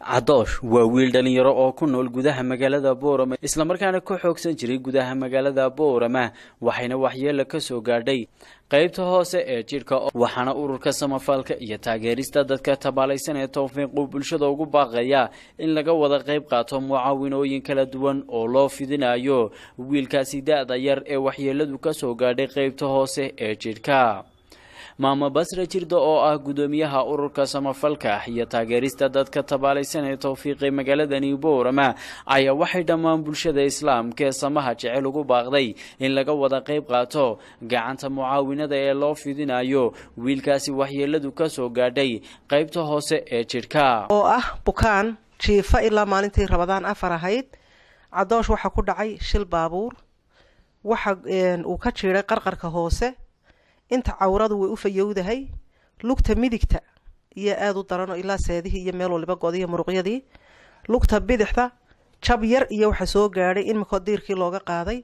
cadoosh waa wiil dhalinyaro oo ku nool gudaha magaalada boorama islamarkaana ka xoogsan jiray gudaha magaalada boorama waxayna waxyeelo ka soo gaadhay qaybta hoose ee jidhka waxaana ururka samafalka iyo taageerista dadka tabaalaysan ee towfiiqu bulshada ugu baaqaya in laga wada qayb qaato mucaawinooyin kala duwan oo loo fidinayo wiilkaasi da-da yar ee waxyeeladu ka soo gaadhay qaybta hoose ee jidhka maamo basre jirda oo ah guddoomiyaha ururka samafalka iyo taageerista dadka tabaalaysan ee towfiiqay magaaladani boorama ayaa waxay dhammaan bulshada islaamka ee samaha jecel ugu baaqday in laga wada qayb qaato gacanta mucaawinada ee loo fidinayo wiilkaasi waxyeeladu ka soo gaadhay qaybta hoose ee jidhka oo ah bukaan jiifa ilaa maalintii rabadaan afar ahayd cadoosh waxaa ku dhacay shil baabuur waxa uu ka jiiday qarqarka hoose inta cawradu way u fayowdahay lugta midigta iyo aada u daranoo ilaa seedihii iyo meel waliba godiyo muruqyadii lugta bidixda jab yar iyo waxa soo gaadhay in mikoo diirkii looga qaaday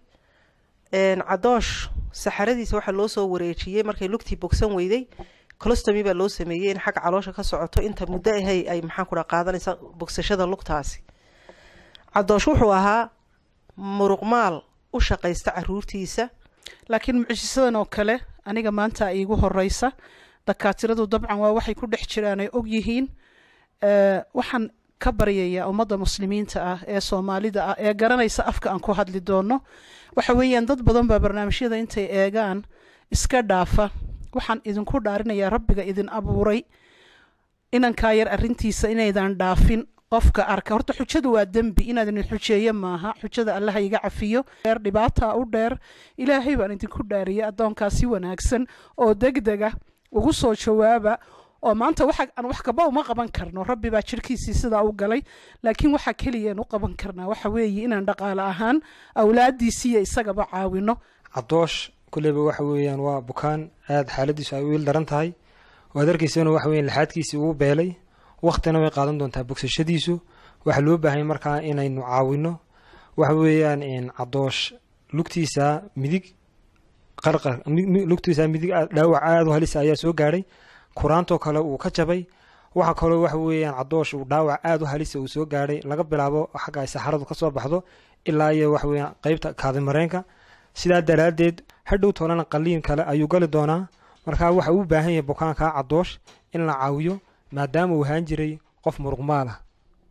cadoosh saxaradiisa waxaa loo soo wareejiyey markay lugtii bogsan weyday colostomy baa loo sameeyey in xagga caloosha ka socoto inta muddo ahay ay maxaan ku dha qaadanaysa bogsashada lugtaasi cadoosh wuxuu ahaa muruqmaal u shaqaysta caruurtiisa laakiin mucjisadan oo kale aniga maanta iigu horeysa dakaatiradu dabcan waa waxay ku dhex jiraan ay og yihiin waxaan ka baryayaa ummadda muslimiinta ah ee soomaalida ah ee garanaysa afka aan ku hadli doono waxa weeyaan dad badan baa barnaamijyada intay eegaan iska dhaafa waxaan idinku dhaarinayaa rabbiga idin abuuray inankaa yar arrintiisa inaydan dhaafin qofka arka horta xujadu waa dembi inaad idin xujeeyo maaha xujada allaha iga cafiyo dheer dhibaataa u dheer ilaahay baan idinku dhaariyay addoonkaa si wanaagsan oo degdega ugu soo jawaaba oo maanta waxa aan wax kaba uma qaban karno rabbi baa jirkiisii sidaa u galay laakiin waxa keliyaan u qaban karnaa waxa weeye inaan dhaqaale ahaan awlaadiisiiyo isagaba caawino cadoosh kulleyba waxa weeyaan waa bukaan aada xaaladiisu ay wiil daran tahay waad arkaysana waxa weyan laxaadkiisii ugu beelay waktina way qaadan doontaa bogsashadiisu waxaa loo baahanya markaa inaynu caawino waxa weeyaan cadoosh lugtiisa midig qarqar lugtiisa midig dhaawac aada u halisa ayaa soo gaadhay kuraantoo kale uu ka jabay waxa kaloo waxa weeyaan cadoosh uu dhaawac aada u halisa uu soo gaadhay laga bilaabo xagga ay saxaradu kasoo baxdo ilaa iyo waxa weeyaan qeybta kaadimareenka sidaa daraaddeed hadhow toolana qaliin kale ayuu gali doonaa markaa waxa uu baahan yahay bukaankaa cadoosh in la caawiyo maadaama uu ahaan jiray qof muruqmaal ah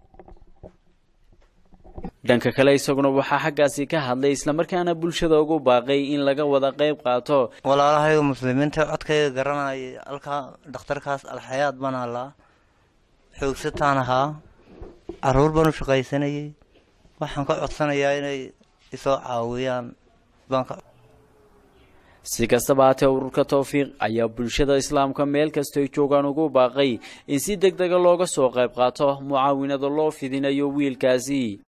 dhanka kale isaguna waxaa xaggaasi ka hadlay islamarkaana bulshada ugu baaqay in laga wada qayb qaato walaalahayga muslimiinta codkayga garanayay halkaa dhakhtarkaas alxayaad baan halaa xoogsataan ahaa caruur baan u shaqaysanayay waxaan ka codsanayaa inay isoo caawiyaan si kastaba haatee ururka towfiiq ayaa bulshada islaamka meel kastoy joogaan ugu baaqay in si deg dega looga soo qayb qaato mucaawinada loo fidinayo wiilkaasi